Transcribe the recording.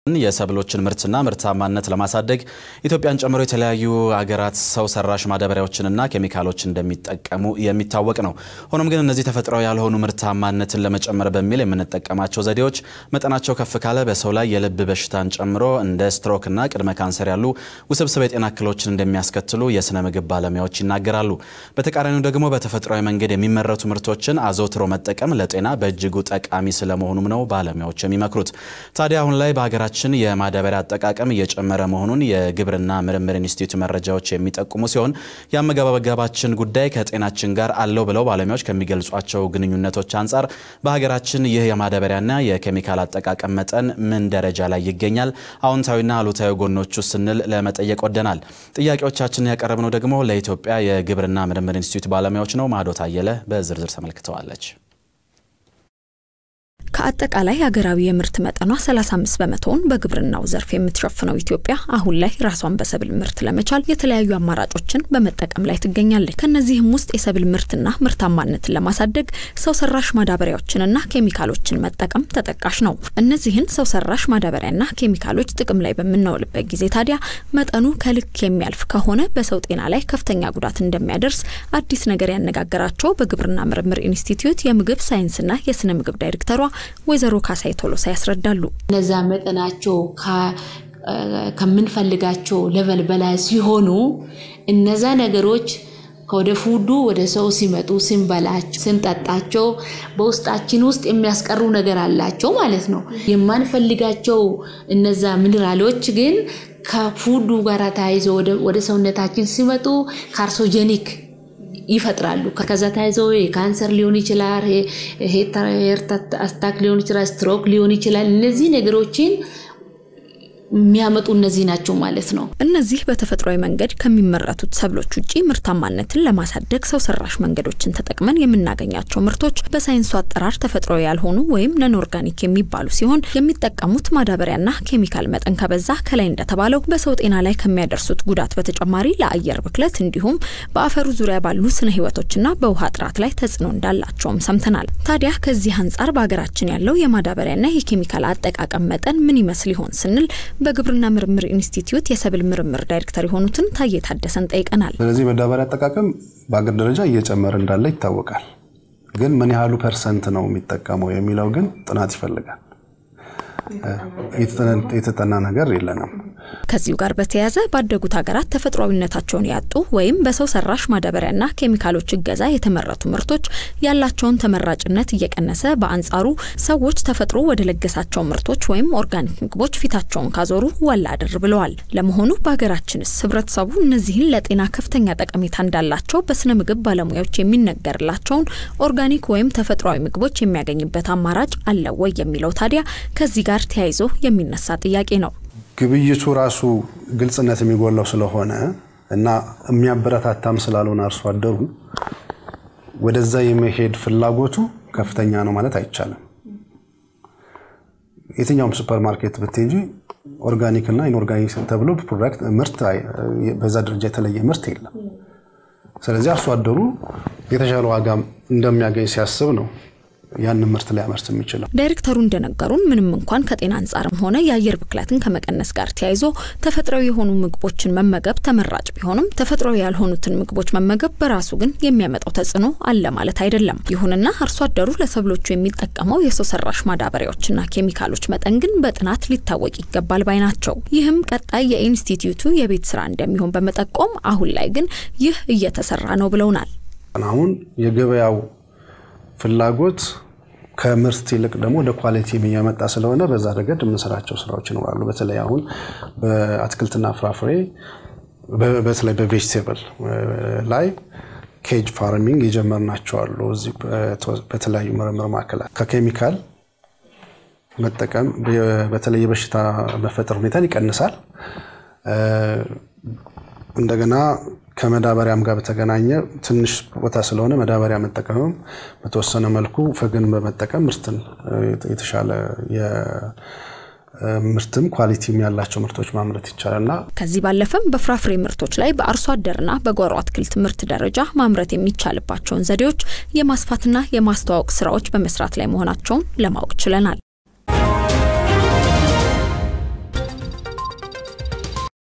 የሰብሎችን ምርትና ምርታማነት ለማሳደግ ኢትዮጵያን ጨምሮ የተለያዩ ሀገራት ሰው ሰራሽ ማዳበሪያዎችንና ኬሚካሎች እንደሚጠቀሙ የሚታወቅ ነው። ሆኖም ግን እነዚህ ተፈጥሯዊ ያልሆኑ ምርታማነትን ለመጨመር በሚል የምንጠቀማቸው ዘዴዎች መጠናቸው ከፍ ካለ በሰው ላይ የልብ በሽታን ጨምሮ እንደ ስትሮክና ቅድመ ካንሰር ያሉ ውስብስብ የጤና እክሎችን እንደሚያስከትሉ የስነ ምግብ ባለሙያዎች ይናገራሉ። በተቃራኒው ደግሞ በተፈጥሯዊ መንገድ የሚመረቱ ምርቶችን አዘውትሮ መጠቀም ለጤና በእጅጉ ጠቃሚ ስለመሆኑም ነው ባለሙያዎች የሚመክሩት። ታዲያ አሁን ላይ በሀገራችን ችን የማዳበሪያ አጠቃቀም እየጨመረ መሆኑን የግብርና ምርምር ኢንስቲትዩት መረጃዎች የሚጠቁሙ ሲሆን የአመጋገባችን ጉዳይ ከጤናችን ጋር አለው ብለው ባለሙያዎች ከሚገልጿቸው ግንኙነቶች አንጻር በሀገራችን ይህ የማዳበሪያና የኬሚካል አጠቃቀም መጠን ምን ደረጃ ላይ ይገኛል? አዎንታዊና አሉታዊ ጎኖቹ ስንል ለመጠየቅ ወደናል። ጥያቄዎቻችንን ያቀረብነው ደግሞ ለኢትዮጵያ የግብርና ምርምር ኢንስቲትዩት ባለሙያዎች ነው። ማዶት አየለ በዝርዝር ተመልክተዋለች። ከአጠቃላይ ሀገራዊ የምርት መጠኗ 35 በመቶውን በግብርናው ዘርፍ የምትሸፍነው ኢትዮጵያ አሁን ላይ ራሷን በሰብል ምርት ለመቻል የተለያዩ አማራጮችን በመጠቀም ላይ ትገኛለች። ከነዚህም ውስጥ የሰብል ምርትና ምርታማነትን ለማሳደግ ሰው ሰራሽ ማዳበሪያዎችንና ኬሚካሎችን መጠቀም ተጠቃሽ ነው። እነዚህን ሰው ሰራሽ ማዳበሪያና ኬሚካሎች ጥቅም ላይ በምናውልበት ጊዜ ታዲያ መጠኑ ከልክ የሚያልፍ ከሆነ በሰው ጤና ላይ ከፍተኛ ጉዳት እንደሚያደርስ አዲስ ነገር ያነጋገራቸው በግብርና ምርምር ኢንስቲትዩት የምግብ ሳይንስና የስነ ምግብ ዳይሬክተሯ ወይዘሮ ካሳይ ቶሎሳ ያስረዳሉ። እነዛ መጠናቸው ከምንፈልጋቸው ሌቨል በላይ ሲሆኑ እነዛ ነገሮች ከወደ ፉዱ ወደ ሰው ሲመጡ ስንበላቸው፣ ስንጠጣቸው በውስጣችን ውስጥ የሚያስቀሩ ነገር አላቸው ማለት ነው። የማንፈልጋቸው እነዛ ሚኒራሎች ግን ከፉዱ ጋር ተያይዘው ወደ ሰውነታችን ሲመጡ ካርሶጀኒክ ይፈጥራሉ። ከዛ ተያይዞ የካንሰር ሊሆን ይችላል፣ ሄርት አታክ ሊሆን ይችላል፣ ስትሮክ ሊሆን ይችላል። እነዚህ ነገሮችን የሚያመጡ እነዚህ ናቸው ማለት ነው። እነዚህ በተፈጥሯዊ መንገድ ከሚመረቱት ሰብሎች ውጪ ምርታማነትን ለማሳደግ ሰው ሰራሽ መንገዶችን ተጠቅመን የምናገኛቸው ምርቶች በሳይንሱ አጠራር ተፈጥሯዊ ያልሆኑ ወይም ነን ኦርጋኒክ የሚባሉ ሲሆን የሚጠቀሙት ማዳበሪያና ኬሚካል መጠን ከበዛ ከላይ እንደተባለው በሰው ጤና ላይ ከሚያደርሱት ጉዳት በተጨማሪ ለአየር ብክለት እንዲሁም በአፈሩ ዙሪያ ባሉ ስነ ህይወቶችና በውሃ ጥራት ላይ ተጽዕኖ እንዳላቸውም ሰምተናል። ታዲያ ከዚህ አንጻር በሀገራችን ያለው የማዳበሪያና የኬሚካል አጠቃቀም መጠን ምን ይመስል ይሆን ስንል በግብርና ምርምር ኢንስቲትዩት የሰብል ምርምር ዳይሬክተር የሆኑትን ታዬ ታደሰን ጠይቀናል። ስለዚህ ማዳበሪያ አጠቃቀም በአገር ደረጃ እየጨመረ እንዳለ ይታወቃል። ግን ምን ያህሉ ፐርሰንት ነው የሚጠቀመው የሚለው ግን ጥናት ይፈልጋል። የተጠና ነገር የለንም። ከዚሁ ጋር በተያያዘ ባደጉት ሀገራት ተፈጥሯዊነታቸውን ያጡ ወይም በሰው ሰራሽ ማዳበሪያና ኬሚካሎች እገዛ የተመረቱ ምርቶች ያላቸውን ተመራጭነት እየቀነሰ፣ በአንጻሩ ሰዎች ተፈጥሮ ወደ ለገሳቸው ምርቶች ወይም ኦርጋኒክ ምግቦች ፊታቸውን ካዞሩ ወላ አድር ብለዋል። ለመሆኑ በሀገራችንስ ህብረተሰቡ እነዚህን ለጤና ከፍተኛ ጠቀሜታ እንዳላቸው በስነ ምግብ ባለሙያዎች የሚነገርላቸውን ኦርጋኒክ ወይም ተፈጥሯዊ ምግቦች የሚያገኝበት አማራጭ አለ ወይ የሚለው ታዲያ ከዚህ ጋር ተያይዞ የሚነሳ ጥያቄ ነው። ግብይቱ ራሱ ግልጽነት የሚጎላው ስለሆነ እና የሚያበረታታም ስላልሆነ አርሶ አደሩ ወደዛ የመሄድ ፍላጎቱ ከፍተኛ ነው ማለት አይቻልም። የትኛውም ሱፐር ማርኬት ብትሄጂ ኦርጋኒክ እና ኢንኦርጋኒክ ተብሎ ፕሮዳክት ምርት በዛ ደረጃ የተለየ ምርት የለም። ስለዚህ አርሶ አደሩ የተሻለ ዋጋ እንደሚያገኝ ሲያስብ ነው ያንን ምርት ሊያመርት የሚችለው። ዳይሬክተሩ እንደነገሩን ምንም እንኳን ከጤና አንጻርም ሆነ የአየር ብክለትን ከመቀነስ ጋር ተያይዞ ተፈጥሯዊ የሆኑ ምግቦችን መመገብ ተመራጭ ቢሆንም ተፈጥሯዊ ያልሆኑትን ምግቦች መመገብ በራሱ ግን የሚያመጣው ተጽዕኖ አለ ማለት አይደለም። ይሁንና አርሶ አደሩ ለሰብሎቹ የሚጠቀመው የሰው ሰራሽ ማዳበሪያዎችና ኬሚካሎች መጠን ግን በጥናት ሊታወቅ ይገባል ባይ ናቸው። ይህም ቀጣይ የኢንስቲትዩቱ የቤት ስራ እንደሚሆን በመጠቆም አሁን ላይ ግን ይህ እየተሰራ ነው ብለውናል። አሁን የገበያው ፍላጎት ከምርት ይልቅ ደግሞ ወደ ኳሊቲ እያመጣ ስለሆነ በዛ ረገድ የምንሰራቸው ስራዎች ይኖራሉ። በተለይ አሁን በአትክልትና ፍራፍሬ በተለይ በቬጅቴብል ላይ ኬጅ ፋርሚንግ የጀመርናቸው አሉ። እዚህ በተለያዩ ምርምር ማዕከላት ከኬሚካል መጠቀም በተለይ የበሽታ መፈጠር ሁኔታን ይቀንሳል። እንደገና ከመዳበሪያም ጋር በተገናኘ ትንሽ ቦታ ስለሆነ መዳበሪያ መጠቀምም በተወሰነ መልኩ ፈግን በመጠቀም ምርትን የተሻለ ምርትም ኳሊቲም ያላቸው ምርቶች ማምረት ይቻላልና ከዚህ ባለፈም በፍራፍሬ ምርቶች ላይ በአርሶ አደርና በጓሮ አትክልት ምርት ደረጃ ማምረት የሚቻልባቸውን ዘዴዎች የማስፋትና የማስተዋወቅ ስራዎች በመስራት ላይ መሆናቸውን ለማወቅ ችለናል።